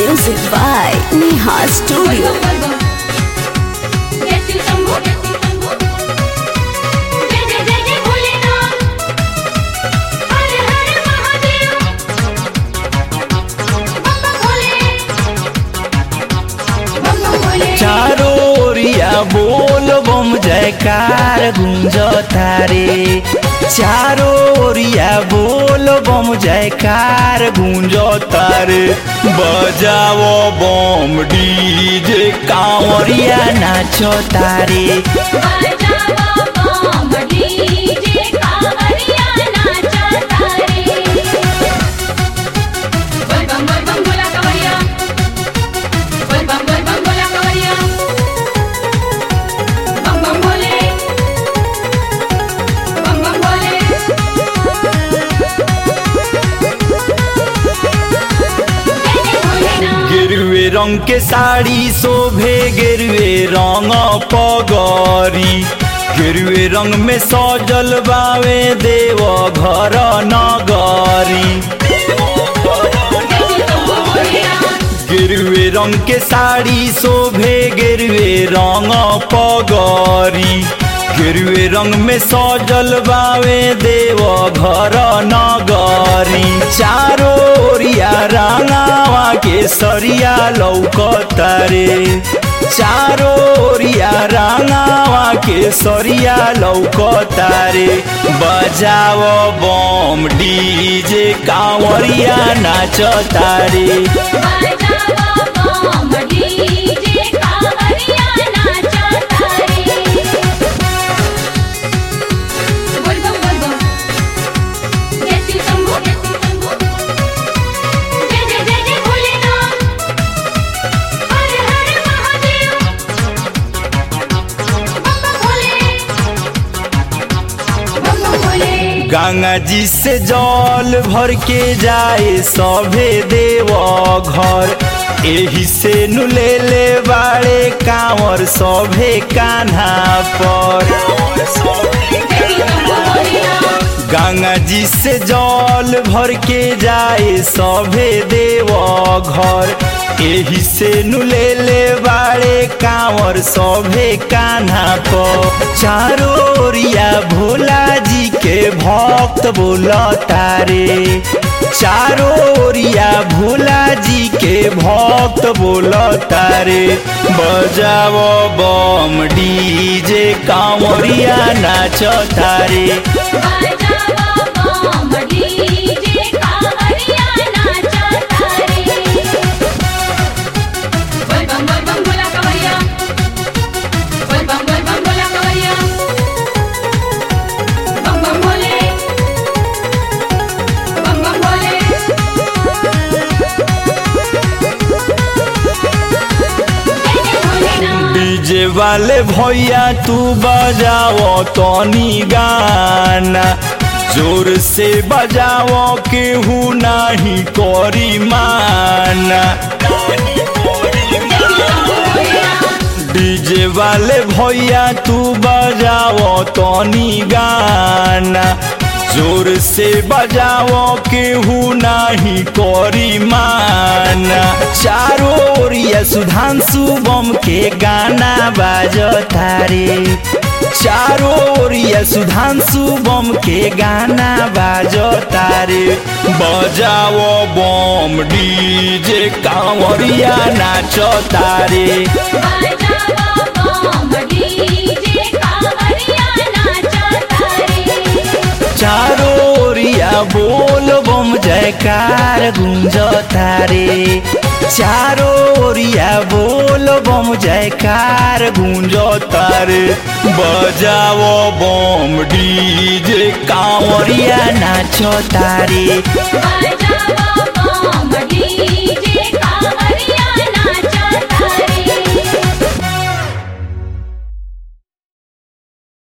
Music by Neha Studio. जय शिव शंभू जय शिव शंभू जय जय जय जय भोलेनाथ हर हर महादेव बम बम भोले बम बम भोले चारो ओरिया बोल बम जयकार गुंज तारे चारो ओरिया बोल बम जयकार गुंज तारे बजाओ बम डीजे कांवरिया नाचो तारे बजावा बम डीजे कांवरिया नाचा तारे बोल बम बोल बम भोला कांवरिया बोल बम बोल बम भोला कांवरिया बम बम भोले बम बम भोले जय जय भोलेनाथ गेरुए रंग के साड़ी शोभे गेरुए रंग पगरी गेरुए रंग में सजल बावे देव घर नगरी गेरुए रंग के साड़ी शोभे गेरुए रंग पगरी गेरुए रंग में सजल बावे देव घर नगरी चारो ओरिया रंगावा के सरिया लौकतारे चारो ओरिया रंगावा के सरिया लौकतारे बजाव बम डीजे कांवरिया नाचतारे बजावा बम डीजे कांवरिया नाचा तारे बोल बम बोल बम जय शिव शंभू जय शिव शंभू जय जय जय जय भोलेनाथ हर हर महादेव बम बम भोले बम बम भोले गंगा जी से जल भर के जाए सभे देव घर एही से नुले ले बाड़े कांवर सभे कान्हा पर गंगा जी से जल भर के जाए सभे देव घर एही से नुले ले बाड़े कांवर सभे कान्हा पर चारो ओरिया भोला जी के भक्त बोला तारे चारो ओरिया भोला जी के भक्त बोला तारे बजाओ बम डीजे कांवरिया नाच तारे बजावा बम डीजे कांवरिया नाचा तारे बोल बम बोल बम भोला कांवरिया बोल बम बोल बम भोला कांवरिया बम बम भोले बम बम भोले जय जय भोलेनाथ डीजे वाले भैया तू बजाओ तनी गाना जोर से बजाओ केहू नाही करी माना डीजे वाले भैया तू बजाओ तनी गाना जोर से बजाओ केहू नाही करी माना चारो ओरिया सुधांशु बम के गाना बाजता रे चारो ओरिया सुधांशु बम के गाना बाजता रे बजाओ बम डीजे कांवरिया नाचता रे बजावा बम डीजे कांवरिया नाचा तारे चारो ओरिया बोल बम जयकार गुंज तारे चारो ओरिया बोल बम जयकार गुंज तारे बजाओ बम डीजे कांवरिया नाच तारे बजावा